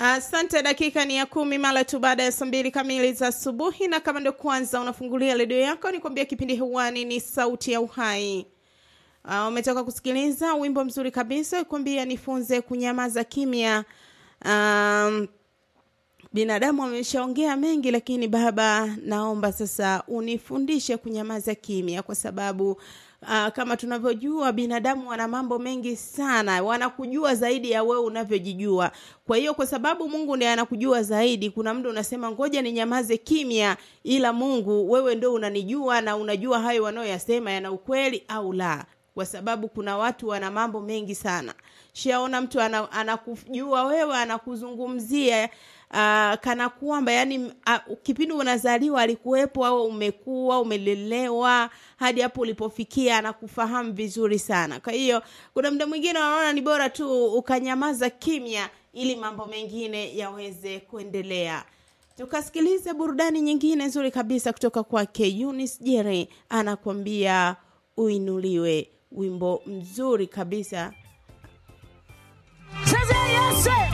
Asante. Dakika ni ya kumi mara tu baada ya saa mbili kamili za asubuhi, na kama ndio kwanza unafungulia redio yako, ni kuambia kipindi hewani ni Sauti ya Uhai. Uh, umetoka kusikiliza wimbo mzuri kabisa kuambia nifunze kunyamaza kimya. Um, binadamu ameshaongea mengi, lakini Baba, naomba sasa unifundishe kunyamaza kimya, kwa sababu Uh, kama tunavyojua binadamu wana mambo mengi sana, wanakujua zaidi ya wewe unavyojijua. Kwa hiyo kwa sababu Mungu ndiye anakujua zaidi, kuna muda unasema ngoja ninyamaze kimya, ila Mungu wewe ndio unanijua na unajua hayo wanayoyasema yana ukweli au la, kwa sababu kuna watu wana mambo mengi sana. Shaona mtu anakujua wewe, anakuzungumzia Uh, kana kwamba yani uh, kipindi unazaliwa alikuwepo au umekuwa umelelewa hadi hapo ulipofikia, anakufahamu vizuri sana. Kwa hiyo kuna muda mwingine unaona ni bora tu ukanyamaza kimya ili mambo mengine yaweze kuendelea. Tukasikilize burudani nyingine nzuri kabisa kutoka kwake Eunice Jere, anakuambia uinuliwe, wimbo mzuri kabisa. Chezea Yesu.